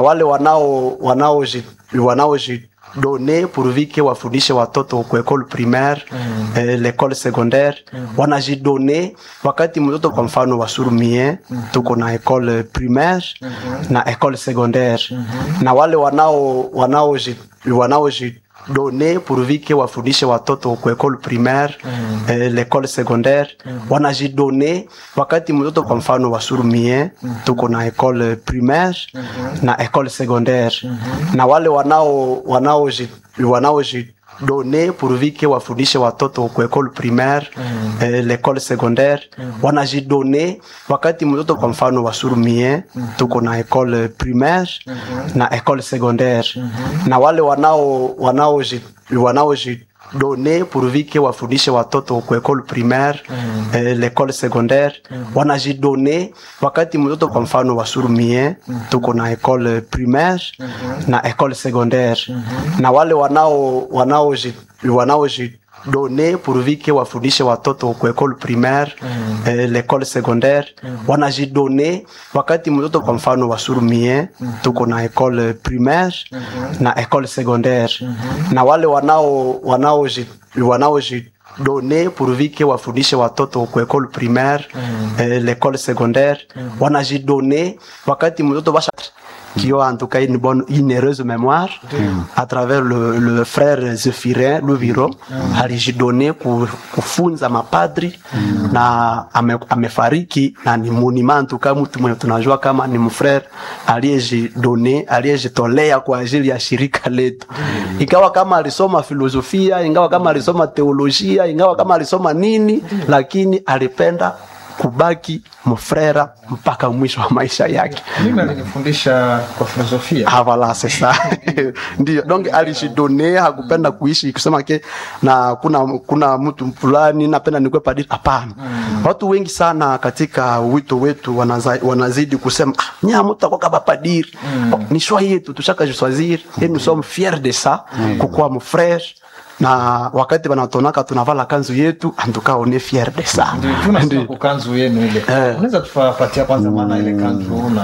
wale wanao wanaoji wanaoji done pourvu que wafundishe watoto ku école primaire mm. eh, l'école secondaire mm. wanajidone wakati mtoto kwa mfano wa surumie mm. tuko na école primaire mm -hmm. na école secondaire mm -hmm. na wale wanao wanaoji wanaoji done pourvu que wafundishe watoto ku école primaire mm. eh, l'école secondaire mm. wanajidone wakati mtoto kwa mfano wa surumie mm. tuko na école primaire mm -hmm. na école secondaire mm -hmm. na wale wanao wanaoji wanaoji done pourvu que wafundishe watoto ku école primaire mm. eh, l'école secondaire mm. wanajidone wakati mtoto kwa mfano wa surumie mm. tuko na école primaire mm -hmm. na école secondaire mm -hmm. na wale wanao wanaoji wanaoji done pourvu que wafundishe watoto ku école primaire mm. eh, l'école secondaire mm. wanajidone wakati mtoto kwa mfano wa surumie mm. tuko na école primaire mm -hmm. na école secondaire mm -hmm. na wale wanao wanaoji wanaoji done pourvu que wafundishe watoto ku école primaire mm. eh, l'école secondaire mm. wanajidone wakati mtoto kwa mfano wa surumie mm. tuko na école primaire mm -hmm. na école secondaire mm -hmm. na wale wanao wanaoji wanaoji done pourvu que wafundishe watoto ku école primaire mm. eh, l'école secondaire mm. wanajidone wakati mtoto basha qui ont en tout cas une bonne, une heureuse mémoire mm. à travers le, le frère Zephirin Luviro mm. alijidone kufunza mapadri mm. na ame, amefariki na ni monument tuka mtu mwenye tunajua kama ni mfrere aliyejidone aliyejitolea kwa ajili ya shirika letu mm. ingawa kama alisoma filosofia ingawa kama alisoma teolojia ingawa kama alisoma nini mm. lakini alipenda kubaki mfrera mpaka mwisho wa maisha yake. Mimi alinifundisha kwa filosofia. Ah, voilà c'est ça. Ndio. Donc alijidone hakupenda kuishi kusema ke na kuna kuna mtu fulani napenda nikuwe padri. Hapana. Mm. Watu wengi sana katika wito wetu wanaza, wanazidi kusema ah, nya mtu akwa kama padri. Mm. Oh, ni choix yetu tushaka choisir et nous sommes fiers de ça mm. kukuwa mfrere na wakati wanatonaka tunavala kanzu yetu antuka one fier de ça tunasema kanzu yenu ile eh. unaweza tufapatia kwanza maana ile kanzu na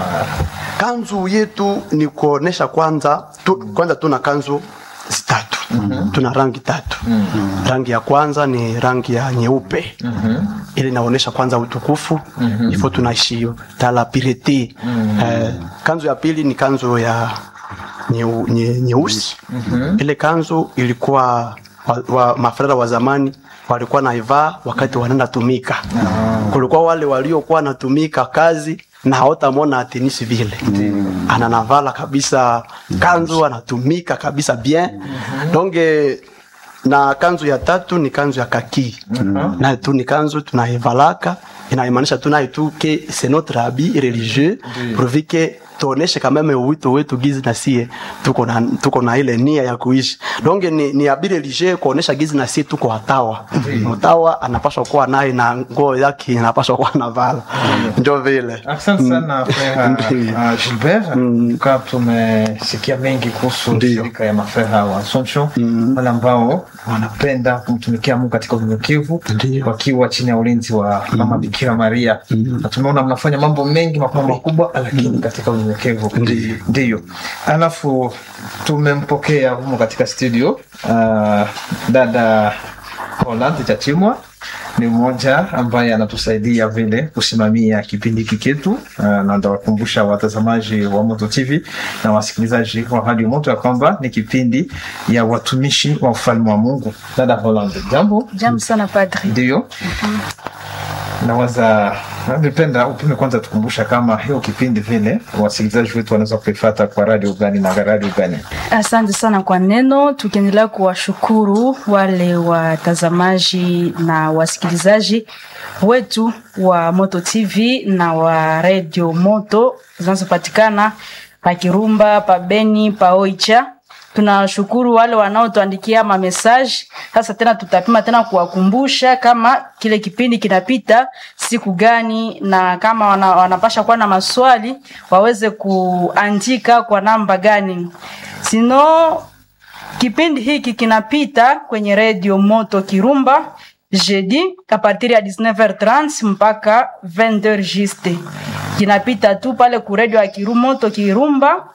kanzu yetu ni kuonesha kwanza tu, kwanza tuna kanzu zitatu mm-hmm. tuna rangi tatu mm-hmm. rangi ya kwanza ni rangi ya nyeupe mm-hmm. ili inaonyesha kwanza utukufu mm-hmm. ifo tunaishi tala pirete mm-hmm. eh, kanzu ya pili ni kanzu ya nyeusi nye, nye mm-hmm. ile kanzu ilikuwa wa, wa, mafrera wa zamani walikuwa naivaa wakati wanaenda tumika mm. kulikuwa wale waliokuwa natumika kazi na hawatamwona atenisi vile mm. ananavala kabisa kanzu anatumika kabisa bien mm-hmm. donge na kanzu ya tatu ni kanzu ya kaki mm-hmm. na tu ni kanzu tunaivalaka inaimaanisha tunayo tu ke c'est notre habit religieux mm. pourvu que tuoneshe kameme wito wetu gizi na sie tuko na, tuko na ile nia ya kuishi donge ni, ni abire lige kuonesha gizi na sie tuko watawa mm. mtawa anapaswa kuwa naye na nguo yake anapaswa kuwa navala mm. ndio vile asante sana mm. uh, Gilbert mm. kwa tumesikia mengi kuhusu shirika ya mafreha wa Assumption mm. wale ambao wanapenda kumtumikia Mungu katika unyenyekevu wakiwa chini ya ulinzi wa mama mm. Bikira Maria mm. na tumeona mnafanya mambo mengi makubwa makubwa lakini mm. katika unyenyekevu ndiyo alafu tumempokea humo katika studio uh, dada Holland Chachimwa ni mmoja ambaye anatusaidia vile kusimamia kipindi hiki chetu uh, na ndawakumbusha watazamaji wa Moto TV na wasikilizaji wa Radio Moto ya kwamba ni kipindi ya watumishi wa ufalme wa Mungu. Dada Holland, jambo. Jambo sana padri. Ndio. mm-hmm nawaza ningependa upime kwanza tukumbusha kama hiyo kipindi vile wasikilizaji wetu wanaweza kuifata kwa radio gani na radio gani asante sana kwa neno tukiendelea kuwashukuru wale watazamaji na wasikilizaji wetu wa moto tv na wa radio moto zinazopatikana pa kirumba pa beni pa oicha tunashukuru wale wanaotuandikia mamesaji sasa tena tutapima tena kuwakumbusha kama kile kipindi kinapita siku gani na kama wana, wanapasha kuwa na maswali waweze kuandika kwa namba gani sino kipindi hiki kinapita kwenye redio moto kirumba jeudi a partir ya 19h30 mpaka 20h juste kinapita tu pale ku redio ya kirumoto kirumba